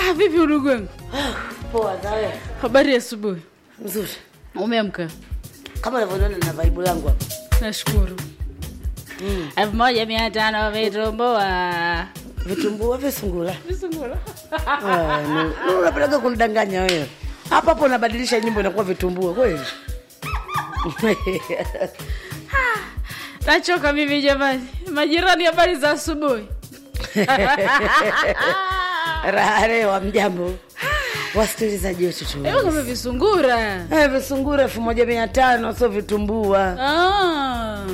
Ah, vipi udugu wangu? Poa zawe. Habari ya asubuhi. Mzuri. Umeamka? Kama unavyoona na vibe langu hapa. Nashukuru. elfu moja mia tano vitumboa Vitumbua visungula. visungula Ah, nu- nu- Unapeleka kunidanganya wewe. Hapa hapo unabadilisha nyimbo inakuwa vitumbua kweli. nachoka mimi jamani majirani habari za asubuhi Raha leo mjambo. Wasikilizaji wetu tu. Hebu kama visungura Eh, visungura elfu moja mia tano sio vitumbua. Ah.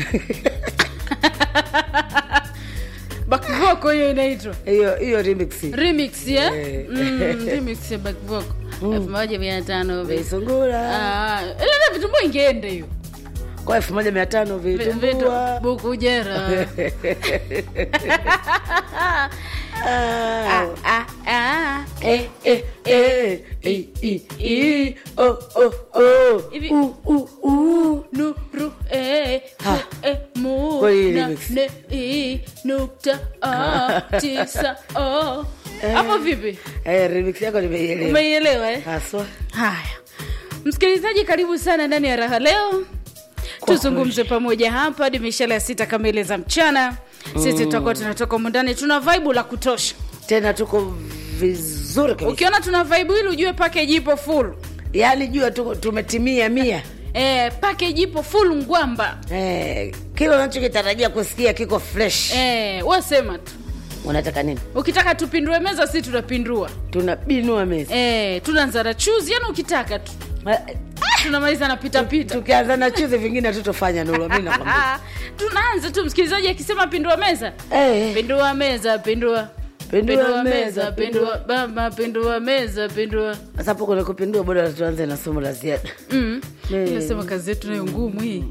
bakvoko hiyo inaitwa Hiyo hiyo remix. remix ya Eh. mm, remix ya bakvoko elfu moja mia tano vi- Visungura. Ah, ile na vitumbua ingeende hiyo Kwa elfu moja mia tano Vi- vitu vitumbua. bukujera Ah. ah, ah. Eh, eh, eh, eh, eh, eh, oh, oh, oh. Hivi- Uh, uh, uh. nuru eh, Ha. eh, mu Kwa hii na remix. ne i nukta ah, tisa oh. hapo vipi Eh, remix yako nimeielewa umeielewa eh? haswa. haya msikilizaji karibu sana ndani ya raha leo Kwa tuzungumze pamoja hapa hadi mishale ya sita kamili za mchana sisi tutakuwa tunatoka mundani tuna vaibu la kutosha Tena tuko vizuri kabisa. ukiona tuna vaibu hili ujue package ipo full Yaani jua tu, tumetimia mia. eh, package ipo full ngwamba Eh, kile unachokitarajia kusikia kiko fresh. eh, wasema tu Unataka nini? ukitaka tupindue meza si tunapindua Tunabinua meza. eh, tunaanza na chuzi yani ukitaka tu Eh, tunamaliza na pitapita Tukianza na chuzi vingine hatutofanya Nuru, mimi nakwambia. tunaanza tu msikilizaji akisema pindua meza Eh, pindua meza pindua Pindua meza, pindua baba pindua meza pindua sasa hapo kuna kupindua, bora tuanze na somo la ziada. mm. Eh. nasema kazi yetu nayo ngumu hii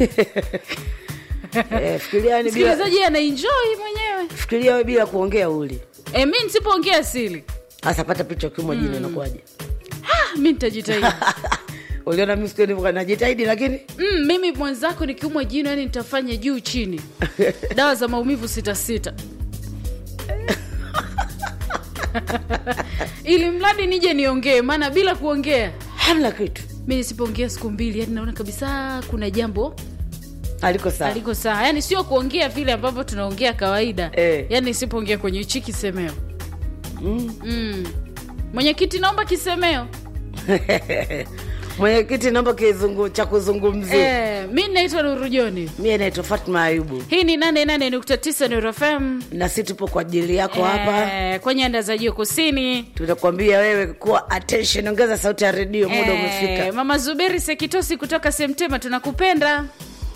Eh, fikiria yani bila msikilizaji anaenjoy mwenyewe fikiria wewe bila kuongea uli. e, mi nisipoongea sili Sasa pata picha ukiumwa jino inakuwaje? ah, mi nitajitahidi Uliona mimi siku nilivyokuwa najitahidi lakini mm, mimi mwenzako nikiumwa jino yani nitafanya juu chini dawa za maumivu sita sita ili mradi nije niongee maana bila kuongea hamna kitu. mi nisipoongea siku mbili yani naona kabisa kuna jambo Aliko sawa. aliko sawa yani sio kuongea vile ambavyo tunaongea kawaida Eh. yani nisipoongea kwenye hichi kisemeo Mm. mm. mwenyekiti naomba kisemeo Mwenyekiti, naomba kizungu cha kuzungumzia. eh, mi naitwa nurujoni Mimi naitwa Fatma Ayubu hii ni 88.9 Nuru FM na si tupo kwa ajili yako hapa. eh, kwa nyanda za juu kusini Tutakwambia wewe kuwa attention, ongeza sauti ya redio, muda Eh, umefika. mama zuberi sekitosi kutoka semtema tunakupenda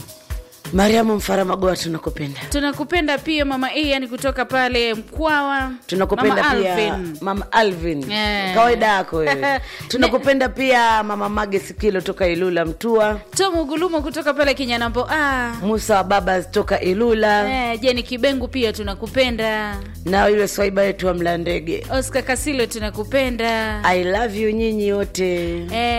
Mariamu Mfaramagoa, tunakupenda. tunakupenda pia mama ian kutoka pale mkwawa tunakupenda mama pia Alvin. mama Alvin Eh. kawaida yako wewe tunakupenda pia mama Mage Sikilo toka Ilula Mtua tom ugulumo kutoka pale kinyanambo ah. Musa wa baba toka Ilula Eh, jeni kibengu pia tunakupenda na yule swaiba wetu wa Mlandege oscar kasilo tunakupenda I love you nyinyi wote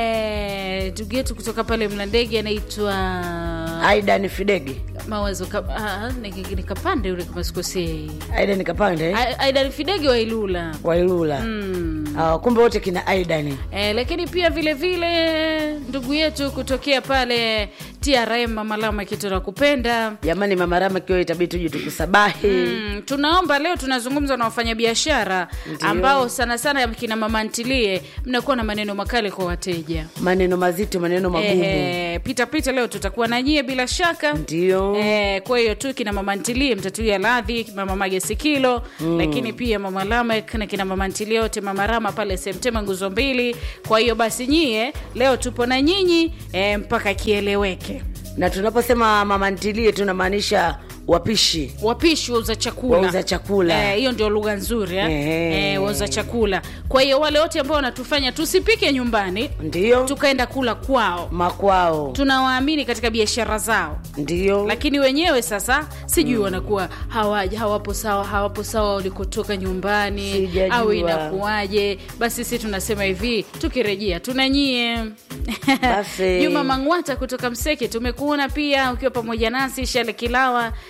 Eh, ndugu yetu kutoka pale mlandege anaitwa Aidan Fidege mawazo ka, ah, ni- ni kapande yule kama sikosei Aidan Kapande A- aidan fidege wa ilula wa Ilula mm. Ah, kumbe wote kina Aidan Eh, lakini pia vile vile ndugu yetu kutokea pale trm mamalama kitu na kupenda jamani mama Rama kiwa itabidi tuje tukusabahi Mm, tunaomba leo tunazungumza na wafanyabiashara ambao sana sana kina mama ntilie mnakuwa na maneno makali kwa wateja maneno mazito maneno magumu Eh, pita pita leo tutakuwa na nyie bila shaka ndio Eh, kwa hiyo tu kina mama ntilie mtatuia radhi mama magesi kilo mm. lakini pia mama lamek na kina mama ntilie wote mama rama pale semtema nguzo mbili kwa hiyo basi nyie leo tupo na nyinyi eh, mpaka kieleweke na tunaposema mama ntilie tunamaanisha wapishi wapishi wauza chakula Wauza chakula. Eh, hiyo ndio lugha nzuri eh? Ehe. Eh, wauza chakula kwa hiyo wale wote ambao wanatufanya tusipike nyumbani ndio tukaenda kula kwao makwao tunawaamini katika biashara zao ndio lakini wenyewe sasa sijui wanakuwa hawaja hawapo sawa hawapo sawa walikotoka nyumbani Sijajua. au inakuwaje basi si tunasema hivi tukirejea tunanyie Basi. juma mangwata kutoka mseke tumekuona pia ukiwa pamoja nasi shale kilawa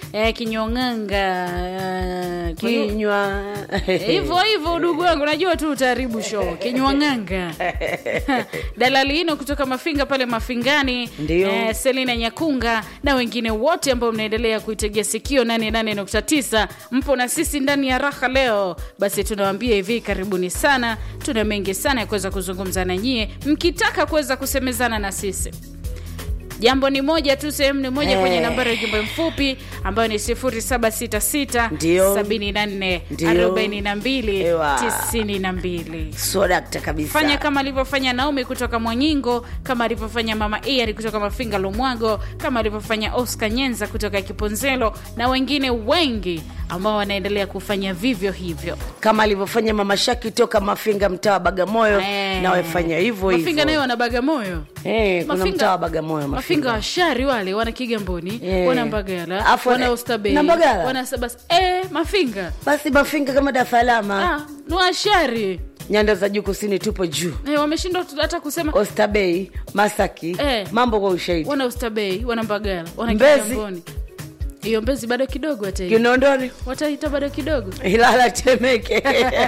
eh, kinyong'anga eh, ki- kinywa hivyo hivyo udugu wangu najua tu utaharibu show kinywang'anga dalali hino kutoka mafinga pale mafingani Ndio. eh, selina nyakunga na wengine wote ambao mnaendelea kuitegea sikio 88.9 mpo na sisi ndani ya raha leo basi tunawambia hivi karibuni sana tuna mengi sana ya kuweza kuzungumza na nyie mkitaka kuweza kusemezana na sisi jambo ni moja tu sehemu ni moja Eh. kwenye nambari ya ujumbe mfupi ambayo ni 0766 Ndio. 74 Ndio. 42 Ewa. 92 sodakta kabisa fanya kama alivyofanya naomi kutoka mwanyingo kama alivyofanya mama iari kutoka mafinga lumwago kama alivyofanya oscar nyenza kutoka kiponzelo na wengine wengi ambao wanaendelea kufanya vivyo hivyo kama alivyofanya mama shaki toka mafinga mtaa wa bagamoyo Eh. na wafanya hivyo mafinga nayo hivyo wana bagamoyo Eh, kuna Mafinga- mtaa wa bagamoyo mafinga washari wale wana kigamboni Eh. wana mbagala Afu- wana ostabei na Mbagala? wana sabas eh, mafinga basi mafinga kama dar es salaam ah, ni washari nyanda za juu kusini tupo juu eh, wameshindwa tu- hata kusema ostabei masaki Eh. mambo kwa ushahidi wana ustabei wana mbagala wana Mbezi. kigamboni hiyo mbezi bado kidogo wataita kinondoni wataita bado kidogo ilala temeke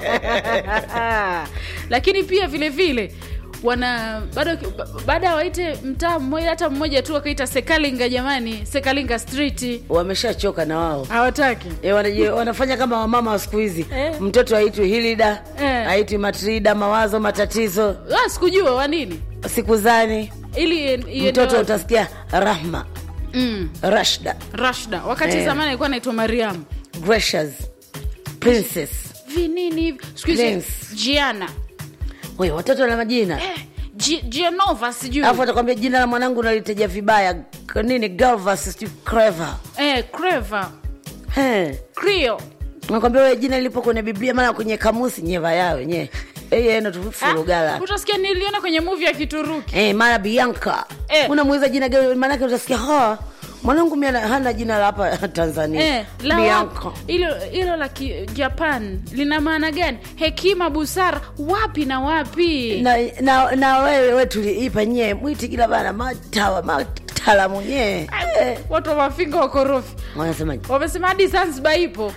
lakini pia vile vile wana bado ba- baada ya waite mtaa mmoja hata mmoja tu wakaita sekalinga jamani sekalinga street wameshachoka na wao hawataki E, wanaji, wanafanya kama wamama wa siku hizi Eh. mtoto aitwi hilida Eh. aitwi matrida mawazo matatizo Ah, sikujua wanini sikuzani ili iende mtoto wapi? utasikia rahma mm, rashda rashda wakati Eh. zamani alikuwa anaitwa mariam gracious princess vinini hivi siku hizi Prince. jiana we watoto na majina eh, Gi- gianova sijui alafu atakwambia jina la mwanangu naliteja vibaya K- nini galvas sijui clever eh, creva He. crio nakwambia we jina lipo kwenye biblia maana kwenye kamusi nyeva yawe nye eyeno tufurugala utasikia niliona kwenye muvi ya kituruki Eh, mara bianca Eh. unamuuliza jina gani maanake utasikia ha mwanangu mi ana- hana jina la hapa tanzania Eh, la bianca wapi? hilo hilo la ki- japan lina maana gani hekima busara wapi na wapi na, na, na wewe we tuliipa nyie mwiti kila bana matawa matalamu nyee eh. watu wa mafinga wakorofi wanasemaje wamesema hadi zanzibar ipo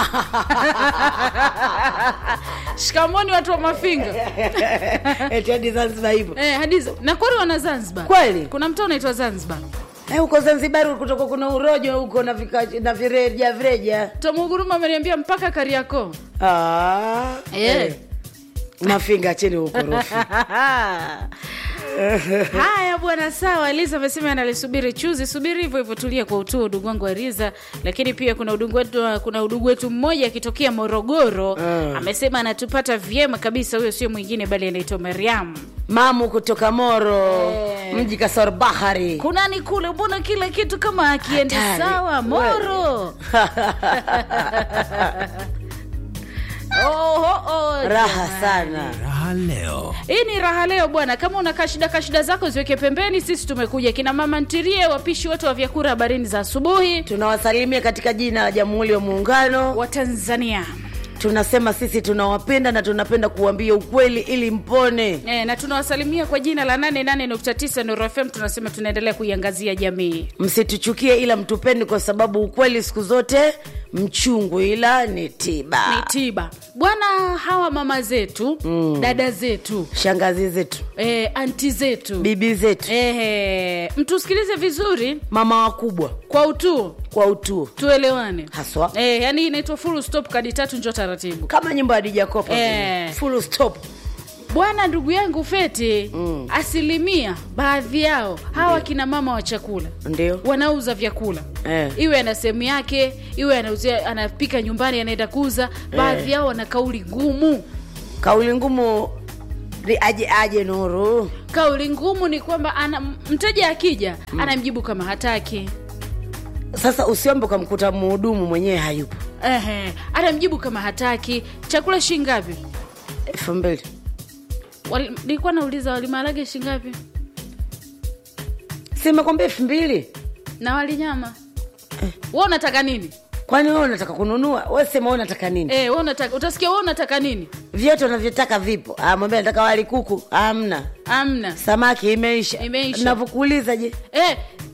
shikamoni watu wa mafinga eti hadi zanzibar hivyo eh, hadi za- na kweli wana zanzibar Kweli? kuna mtaa unaitwa zanzibar Eh, huko zanzibar kutoka kuna urojo huko na, vika, na vireja vireja tamuguruma ameniambia mpaka kariakoo ah, Eh. mafinga cheni ukorofi haya bwana sawa eliza amesema analisubiri chuzi subiri hivyo hivyo tulia kwa utuo udugu wangu wa riza lakini pia kuna udugu wetu kuna udugu wetu mmoja akitokea morogoro Mm. amesema anatupata vyema kabisa huyo sio mwingine bali anaitwa mariam mamu kutoka moro Eh. mji kasor bahari kunani kule mbona kila kitu kama akienda Hatari. sawa moro Oho, oh, raha jamani. sana Raha leo. hii ni raha leo bwana kama una kashida kashida zako ziweke pembeni sisi tumekuja kina mama ntirie wapishi wote wa vyakula habarini za asubuhi tunawasalimia katika jina la jamhuri ya muungano wa tanzania tunasema sisi tunawapenda na tunapenda kuambia ukweli ili mpone e, na tunawasalimia kwa jina la 88.9 Nuru FM tunasema tunaendelea kuiangazia jamii msituchukie ila mtupeni kwa sababu ukweli siku zote mchungu ila ni tiba ni tiba bwana hawa mama zetu mm. dada zetu shangazi zetu e, anti zetu bibi zetu Ehe, mtusikilize vizuri mama wakubwa kwa utuo kwa utuo tuelewane haswa e, yani inaitwa full stop kadi tatu njo taratibu kama nyimbo ya Dija Kopa Eh. vile. full stop bwana ndugu yangu feti mm. asilimia baadhi yao hawa kina mama wa chakula ndio wanauza vyakula Eh. iwe ana sehemu yake iwe anauzia anapika nyumbani anaenda kuuza baadhi yao wana kauli ngumu kauli ngumu ni aje aje nuru kauli ngumu ni kwamba ana mteja akija mm. anamjibu kama hataki sasa usiombe ukamkuta mhudumu mwenyewe hayupo Ehe, anamjibu kama hataki chakula shingapi elfu mbili Wali- nilikuwa nauliza walimarage shingapi simekwambia elfu mbili na walinyama we unataka nini kwani wewe unataka kununua we sema wewe unataka nini Eh, we unataka utasikia we unataka nini vyote unavyotaka vipo Ah, mwambie nataka wali kuku amna amna samaki imeisha Imeisha. navyokuuliza je eh, mtu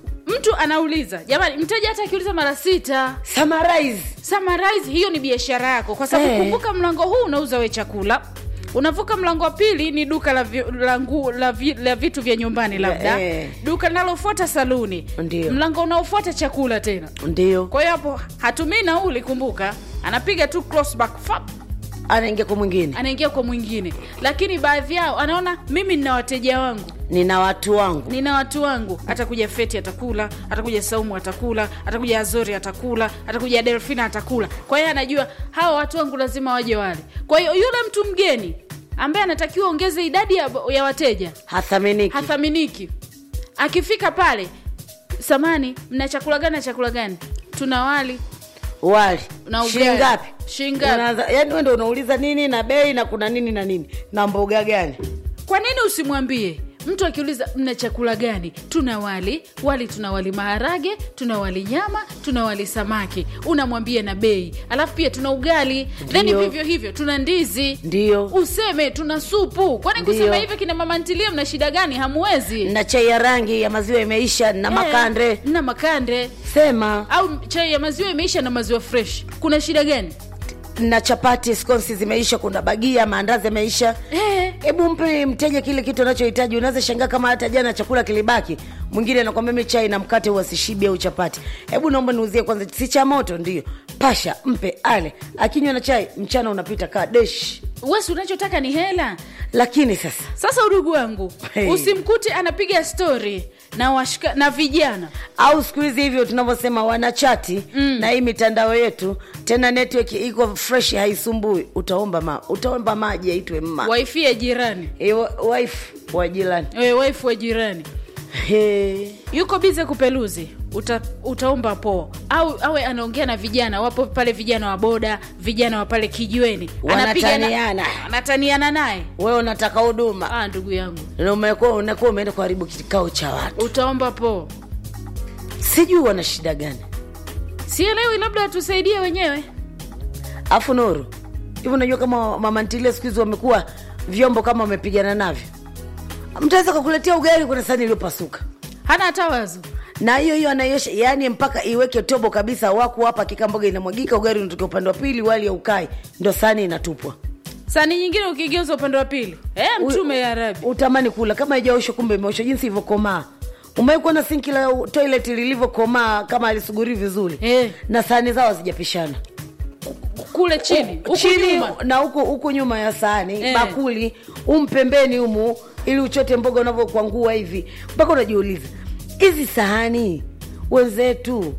mtu anauliza jamani mteja hata akiuliza mara sita summarize summarize hiyo ni biashara yako kwa sababu Eh. kumbuka mlango huu unauza we chakula unavuka mlango wa pili ni duka la, vi, la, ngu, la, vi, la vitu vya nyumbani labda Eh. duka linalofuata saluni Ndio. mlango unaofuata chakula tena ndio kwa hiyo hapo hatumii nauli kumbuka anapiga tu crossback fap anaingia kwa mwingine anaingia kwa mwingine lakini baadhi yao anaona mimi nina wateja wangu nina watu wangu nina watu wangu atakuja feti atakula atakuja saumu atakula atakuja azori atakula atakuja delfina atakula kwa hiyo anajua hawa watu wangu lazima waje wale kwa hiyo yule mtu mgeni ambaye anatakiwa ongeze idadi ya, ya wateja hathaminiki hathaminiki akifika pale samani mna chakula gani na chakula gani tuna wali wali Na ugali. shilingi ngapi Shilingi ngapi? Unaanza- yaani wewe ndio unauliza nini na bei na kuna nini na nini na mboga gani kwa nini usimwambie mtu akiuliza mna chakula gani tuna wali wali tuna wali maharage tuna wali nyama tuna wali samaki unamwambia na bei alafu pia tuna ugali then Ndio. vivyo hivyo tuna ndizi ndio useme tuna supu kwani Ndio. kusema hivyo kina mama ntilie mna shida gani hamuwezi na chai ya rangi ya maziwa imeisha na Eh, makande na makande sema au chai ya maziwa imeisha na maziwa fresh kuna shida gani na chapati skonsi zimeisha kuna bagia maandazi yameisha eh, hebu mpe mteja kile kitu anachohitaji unaweza shangaa kama hata jana chakula kilibaki mwingine anakwambia mi chai na mkate huwa sishibi au chapati hebu naomba niuzie kwanza si cha moto ndio pasha mpe ale akinywa na chai mchana unapita kaa desh wesi unachotaka ni hela lakini sasa sasa udugu wangu Hey. usimkute anapiga stori na washika, na vijana au siku hizi hivyo tunavyosema wanachati mm. na hii mitandao yetu tena network iko fresh haisumbui utaomba ma, utaomba maji aitwe mma waifi ya jirani e, wa- wife wa jirani e, waifu wa jirani He. yuko bize kupeluzi uta, utaomba po au awe anaongea na vijana wapo pale vijana wa boda vijana wa pale kijiweni Anapiga na- Wanataniana. anataniana naye wewe unataka huduma ah, ndugu yangu na umekuwa unakuwa umeenda kuharibu kikao cha watu utaomba po sijui wana shida gani sielewi labda watusaidie wenyewe afu nuru hivi unajua kama mamantilia siku hizi wamekuwa vyombo kama wamepigana navyo mtaweza kakuletea ugali kuna sani iliyopasuka hana hata wazo na hiyo hiyo anaiosha yani mpaka iweke tobo kabisa waku hapa kika mboga inamwagika ugali unatokea upande wa pili wali ya ukai ndo sani inatupwa sani nyingine ukigeuza upande wa pili e, mtume ya rabi utamani kula kama haijaoshwa kumbe imeoshwa jinsi ilivyokomaa umewai kuona sinki la toilet lilivyokomaa kama alisuguri vizuri Eh. na sahani zao hazijapishana kule chini huku chini nyuma. na huku huku nyuma ya sahani Eh. bakuli umpembeni humu ili uchote mboga unavyokwangua hivi mpaka unajiuliza hizi sahani wenzetu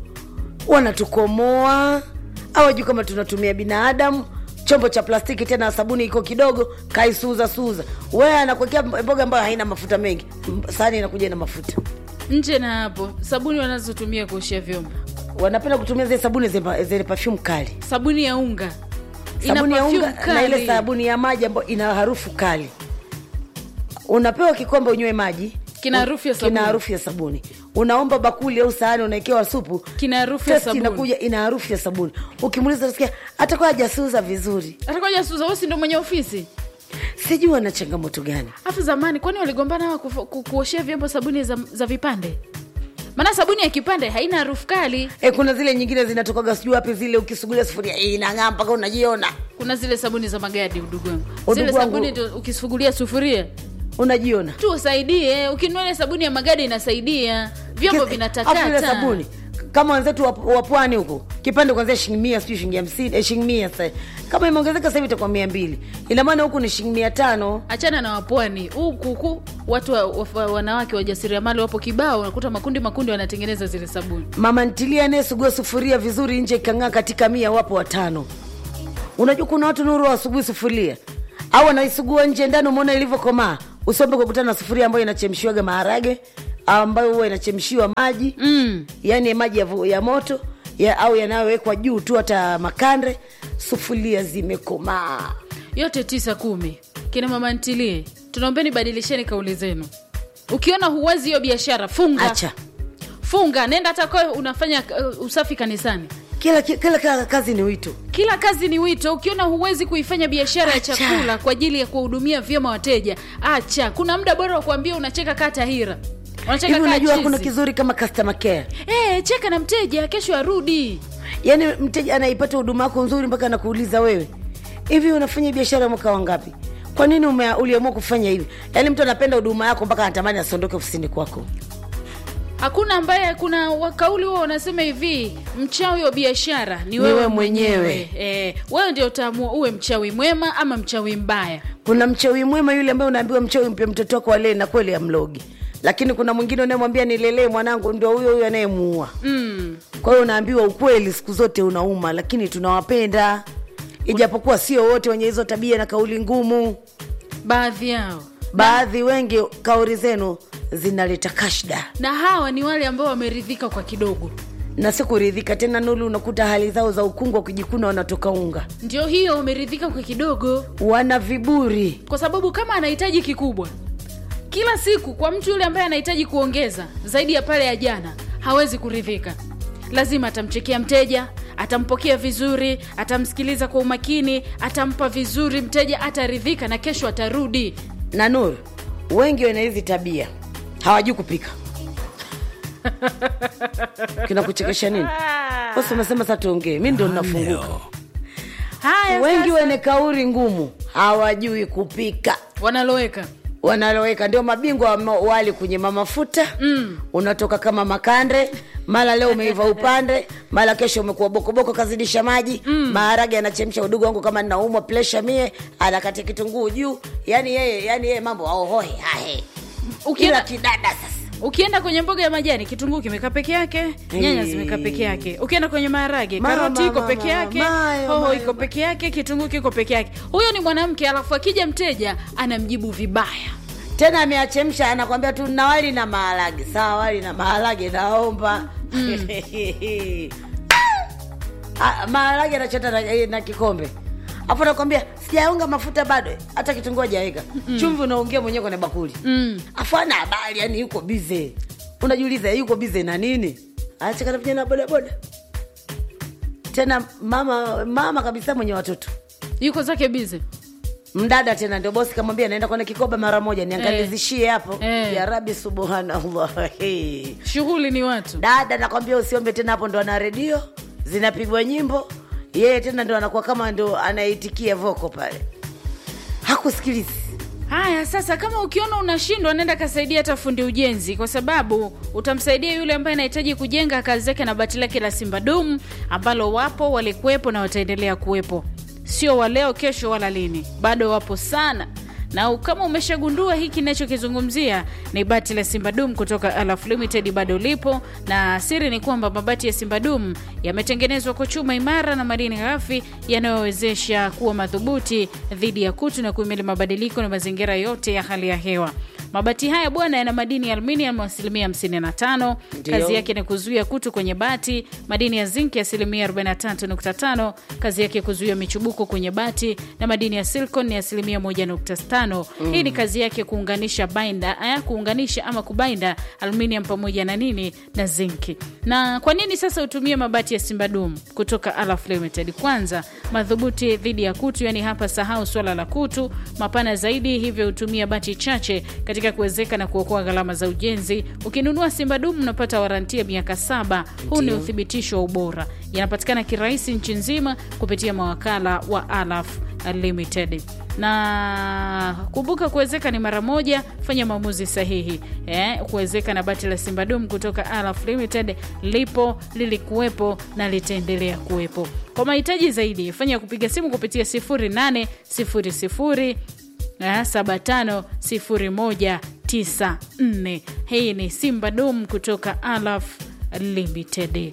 wanatukomoa au wajui kama tunatumia binadamu chombo cha plastiki tena sabuni iko kidogo kaisuza suza wewe anakuwekea mboga ambayo haina mafuta mengi M- sahani inakuja na mafuta nje na hapo sabuni wanazotumia kuoshea vyombo wanapenda kutumia zile sabuni zenye zenye perfume kali sabuni ya unga Ina sabuni ya perfume unga na ile kali. sabuni ya maji ambayo ina harufu kali unapewa kikombe unywe maji Kina harufu ya sabuni. kina harufu ya sabuni unaomba bakuli au sahani unaekewa supu Kina harufu ya testi sabuni. inakuja ina harufu ya sabuni ukimuuliza nasikia atakuwa hajasuza vizuri atakuja suza wewe si ndo mwenye ofisi sijui ana changamoto gani afu zamani kwani waligombana hawa kufu- ku- kuoshea vyombo sabuni za, za vipande maana sabuni ya kipande haina harufu kali e, kuna zile nyingine zinatokaga sijui wapi zile ukisugulia sufuria eh, inang'aa mpaka unajiona kuna zile sabuni za magadi udugu wangu Udugu zile wangu- sabuni ndio ukisufugulia sufuria unajiona tu usaidie ukinunua ile sabuni ya magadi inasaidia vyombo Kile- afu ile vinatakata sabuni kama wenzetu wa- wa pwani huko kipande kwanzia shilingi mia sijui shilingi hamsini eh, shilingi mia sasa kama imeongezeka sasa hivi itakuwa mia mbili ina maana huku ni shilingi mia tano achana na wapwani huku huku watu wa, wa, wanawake wajasiriamali wapo kibao unakuta makundi makundi wanatengeneza zile sabuni mama ntilia anayesugua sufuria vizuri nje ikang'aa katika mia wapo watano unajua kuna watu nuru wasugui sufuria au anaisugua nje ndani umeona ilivyokomaa usiombe kukutana na sufuria ambayo inachemshiwaga maharage ambayo huwa inachemshiwa maji mm. yaani maji ya, vu- ya moto ya, au yanayowekwa juu tu hata makande sufuria zimekomaa yote tisa kumi kina mama ntilie tunaombeni badilisheni kauli zenu ukiona huwezi hiyo biashara funga acha funga nenda hata kwa unafanya uh, usafi kanisani kila, kila, kila kazi ni wito kila kazi ni wito ukiona huwezi kuifanya biashara ya Acha. chakula kwa ajili ya kuwahudumia vyema wateja acha kuna muda bora wa kuambia unacheka kaa tahira Wanacheka hivi kaa unajua chizi. kuna kizuri kama customer care Eh, cheka na mteja kesho arudi yaani mteja anaipata huduma yako nzuri mpaka anakuuliza wewe hivi unafanya biashara mwaka wangapi kwa nini ume- uliamua kufanya hivi yaani mtu anapenda huduma yako mpaka anatamani asiondoke ofisini kwako hakuna ambaye kuna wa- kauli huo wanasema hivi mchawi wa biashara ni Ni wewe wewe mwenyewe mwenyewe. eh, wewe ndio utaamua uwe mchawi mwema ama mchawi mbaya kuna mchawi mwema yule ambaye unaambiwa mchawi mpe mtoto wako alee na kweli amlogi lakini kuna mwingine unayemwambia nilelee mwanangu ndio huyo huyo anayemuua mm. kwa hiyo unaambiwa ukweli siku zote unauma lakini tunawapenda ijapokuwa sio wote wenye hizo tabia na kauli ngumu baadhi yao baadhi wengi kauli zenu zinaleta kashda na hawa ni wale ambao wameridhika kwa kidogo na si kuridhika tena nulu unakuta hali zao za ukungu wa kujikuna wanatoka unga ndio hiyo wameridhika kwa kidogo wana viburi kwa sababu kama anahitaji kikubwa kila siku kwa mtu yule ambaye anahitaji kuongeza zaidi ya pale ya jana hawezi kuridhika lazima atamchekea mteja atampokea vizuri atamsikiliza kwa umakini atampa vizuri mteja ataridhika na kesho atarudi na nuru wengi wana hizi tabia hawajui kupika kinakuchekesha nini basi umesema sa tuongee mi ndo nafunguka haya wengi sasa, wenye kauli ngumu hawajui kupika wanaloweka wanaloweka ndio mabingwa wa ma- wali kwenye mamafuta mm. unatoka kama makande mara leo umeiva upande mara kesho umekuwa bokoboko kazidisha maji mm. maharage anachemsha udugu wangu kama ninaumwa presha mie anakatia kitunguu juu yani yeye yani yeye mambo aohoe hahe kila ukienda, kidada sasa ukienda kwenye mboga ya majani kitunguu kimekaa peke yake nyanya zimekaa peke yake ukienda kwenye maharage Mama, karoti iko mama, peke yake mayo, hoho mayo, iko mayo. peke yake kitunguu kiko peke yake huyo ni mwanamke alafu akija mteja anamjibu vibaya tena ameachemsha anakwambia tu na wali na maharage sawa wali na maharage naomba Ah, maharage anachota na, eh, na kikombe afu nakwambia sijaunga mafuta bado hata kitunguu hajaweka chumvi unaongea mwenyewe kwenye bakuli mm. afu ana habari yani yuko bize unajiuliza yuko bize na nini achakana vijana bodaboda tena mama mama kabisa mwenye watoto yuko zake bize mdada tena ndio bosi kamwambia naenda kwenye kikoba mara moja niangalizishie hapo Eh. ya rabi subhanallah Hey. shughuli ni watu dada nakwambia usiombe tena hapo ndo ana redio zinapigwa nyimbo yeye tena ndo anakuwa kama ndo anaitikia voko pale hakusikilizi haya sasa kama ukiona unashindwa nenda kasaidia hata fundi ujenzi kwa sababu utamsaidia yule ambaye anahitaji kujenga kazi zake na bati lake la simba dum ambalo wapo walikuwepo na wataendelea kuwepo sio waleo kesho wala lini bado wapo sana na kama umeshagundua hiki nachokizungumzia ni bati la simbadum kutoka alaf limited bado lipo na siri ni kwamba mabati ya simbadum yametengenezwa kwa chuma imara na madini ghafi yanayowezesha kuwa madhubuti dhidi ya kutu na kuhimili mabadiliko na mazingira yote ya hali ya hewa mabati haya bwana yana madini ya aluminium asilimia 55 Ndio. kazi yake ni kuzuia kutu kwenye bati madini ya zinki asilimia 43.5 kazi yake kuzuia michubuko kwenye bati na madini ya silicon ni asilimia 1.5 hii ni kazi yake kuunganisha bainda eh, kuunganisha ama kubainda aluminium pamoja na nini na zinki na kwa nini sasa utumie mabati ya simbadum kutoka alaf limited kwanza madhubuti dhidi ya kutu yani hapa sahau swala la kutu mapana zaidi hivyo hutumia bati chache katika kuwezeka na kuokoa gharama za ujenzi ukinunua simbadum unapata warantia miaka saba huu ni uthibitisho wa ubora yanapatikana kirahisi nchi nzima kupitia mawakala wa alaf limited na kumbuka kuwezeka ni mara moja fanya maamuzi sahihi eh, kuwezeka na bati la simbadum kutoka alaf limited lipo lilikuwepo na litaendelea kuwepo kwa mahitaji zaidi fanya kupiga simu kupitia 0800 750194 hii ni simba dum kutoka alaf limited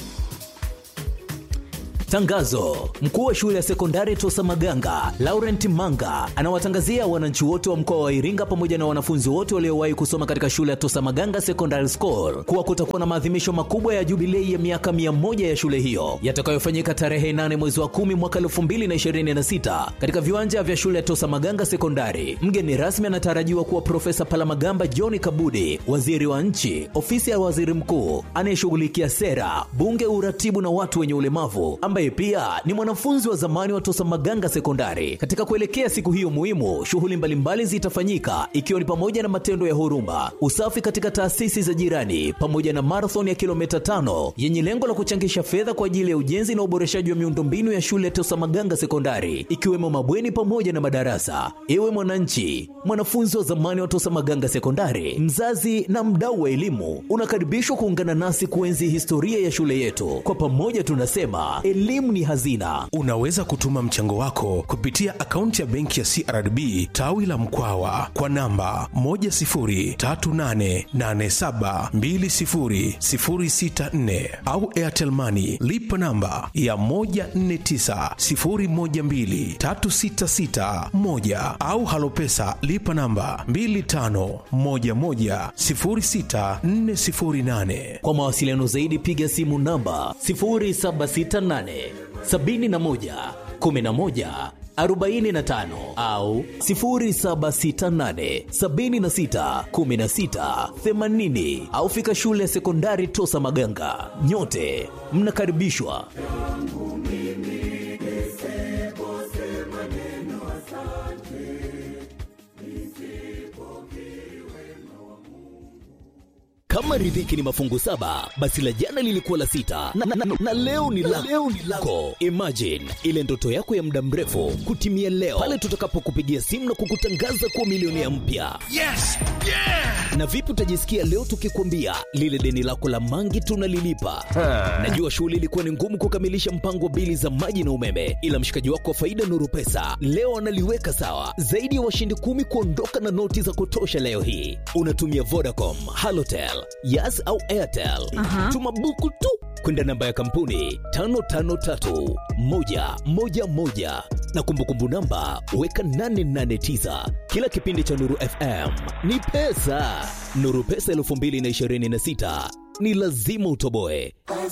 Tangazo: mkuu wa shule ya sekondari Tosa Maganga Laurent Manga anawatangazia wananchi wote wa mkoa wa Iringa pamoja na wanafunzi wote waliowahi kusoma katika shule ya Tosa Maganga Secondary School kuwa kutakuwa na maadhimisho makubwa ya jubilei ya miaka 100 ya shule hiyo yatakayofanyika tarehe 8 mwezi wa 10 mwaka 2026 katika viwanja vya shule ya Tosa Maganga Sekondari. Mgeni rasmi anatarajiwa kuwa Profesa Palamagamba John Kabudi, waziri wa nchi, ofisi ya waziri mkuu anayeshughulikia sera, bunge, uratibu na watu wenye ulemavu ambaye ambaye pia ni mwanafunzi wa zamani wa Tosa Maganga Sekondari. Katika kuelekea siku hiyo muhimu, shughuli mbalimbali zitafanyika ikiwa ni pamoja na matendo ya huruma, usafi katika taasisi za jirani, pamoja na marathon ya kilomita tano yenye lengo la kuchangisha fedha kwa ajili ya ujenzi na uboreshaji wa miundombinu ya shule ya Tosa Maganga Sekondari, ikiwemo mabweni pamoja na madarasa. Ewe mwananchi, mwanafunzi wa zamani wa Tosa Maganga Sekondari, mzazi na mdau wa elimu, unakaribishwa kuungana nasi kuenzi historia ya shule yetu. Kwa pamoja tunasema elimu ni hazina. Unaweza kutuma mchango wako kupitia akaunti ya benki ya CRDB tawi la Mkwawa kwa namba 10388720064 au Airtel Money lipa namba ya 1490123661 au Halopesa lipa namba 25110648. Kwa mawasiliano zaidi piga simu namba 0768 71 11 45 au 0768 76 16 80 au fika shule ya sekondari Tosa Maganga. Nyote mnakaribishwa. Kama riziki ni mafungu saba, basi la jana lilikuwa la sita na, na, na, na leo ni la leo ni lako. Imagine ile ndoto yako ya muda mrefu kutimia leo pale tutakapokupigia simu na kukutangaza kuwa milionea mpya. Yes! Yeah! Na vipi utajisikia leo tukikwambia lile deni lako la mangi tunalilipa? Najua shughuli ilikuwa ni ngumu kukamilisha mpango wa bili za maji na umeme, ila mshikaji wako wa faida Nuru Pesa leo analiweka sawa. Zaidi ya washindi kumi kuondoka na noti za kutosha leo hii. Unatumia Vodacom, Halotel, Yas au Airtel. Tuma buku tu kwenda namba ya kampuni 553111 na kumbukumbu namba weka 889. Kila kipindi cha Nuru FM ni pesa. Nuru Pesa 2026 ni lazima utoboe.